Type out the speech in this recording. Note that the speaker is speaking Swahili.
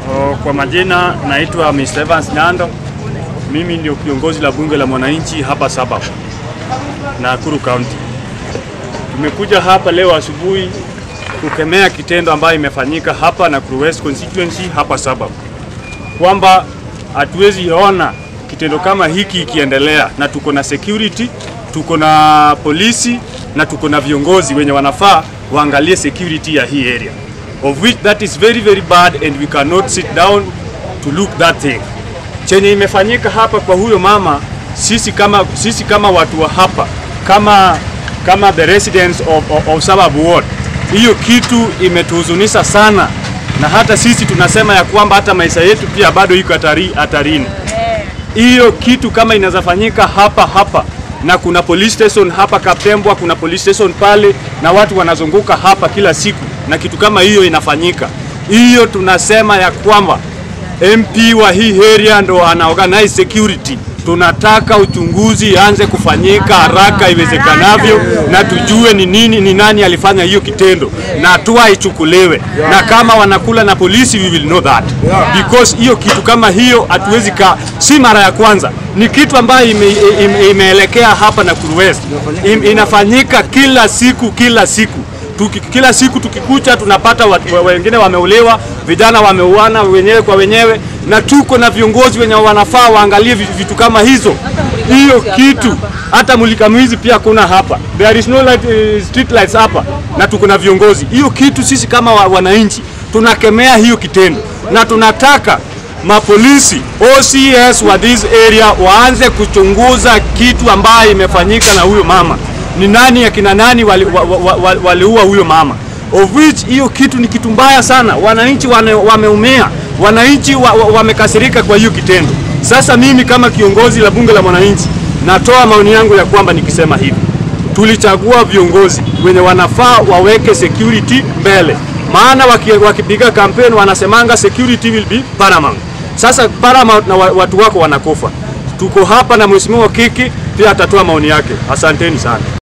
O, Kwa majina naitwa Mr. Evans Nyando. Mimi ndio kiongozi la bunge la mwananchi hapa Sabab, Nakuru County. Tumekuja hapa leo asubuhi kukemea kitendo ambayo imefanyika hapa Nakuru West constituency hapa Sabab, kwamba hatuwezi ona kitendo kama hiki ikiendelea, na tuko na security, tuko na polisi na tuko na viongozi wenye wanafaa waangalie security ya hii area of which that is very very bad and we cannot sit down to look that thing. Chenye imefanyika hapa kwa huyo mama, sisi kama, sisi kama watu wa hapa kama, kama the residents of, of, of Sabab Ward, hiyo kitu imetuhuzunisha sana, na hata sisi tunasema ya kwamba hata maisha yetu pia bado iko hatari, hatarini. Hiyo kitu kama inaweza fanyika hapa hapa na kuna police station hapa Kaptembwa, kuna police station pale, na watu wanazunguka hapa kila siku, na kitu kama hiyo inafanyika, hiyo tunasema ya kwamba MP wa hii area ndo ana organize security. Tunataka uchunguzi anze kufanyika haraka iwezekanavyo, na tujue ni nini, ni nani alifanya hiyo kitendo, na hatua ichukuliwe, na kama wanakula na polisi, we will know that because hiyo kitu kama hiyo hatuwezi ka, si mara ya kwanza, ni kitu ambayo ime, ime, imeelekea hapa Nakuru West, Im, inafanyika kila siku kila siku Tuki, kila siku tukikucha tunapata watu, wengine wameuliwa, vijana wameuana wenyewe kwa wenyewe, na tuko na viongozi wenye wanafaa waangalie vitu, vitu kama hizo. Hiyo kitu hata mulika mwizi pia kuna hapa, there is no light, uh, street lights hapa, na tuko na viongozi. Hiyo kitu sisi kama wa, wananchi tunakemea hiyo kitendo, na tunataka mapolisi OCS wa this area waanze kuchunguza kitu ambayo imefanyika na huyo mama ni nani akina nani waliua wali, wali, wali huyo mama of which hiyo kitu ni kitu mbaya sana. Wananchi wameumia, wananchi wamekasirika wa, wa kwa hiyo kitendo. Sasa mimi kama kiongozi la bunge la mwananchi natoa maoni yangu ya kwamba nikisema hivi, tulichagua viongozi wenye wanafaa waweke security mbele, maana wakipiga waki kampeni wanasemanga security will be paramount. Sasa paramount na watu wako wanakufa. Tuko hapa na mheshimiwa Kiki pia atatoa maoni yake. Asanteni sana.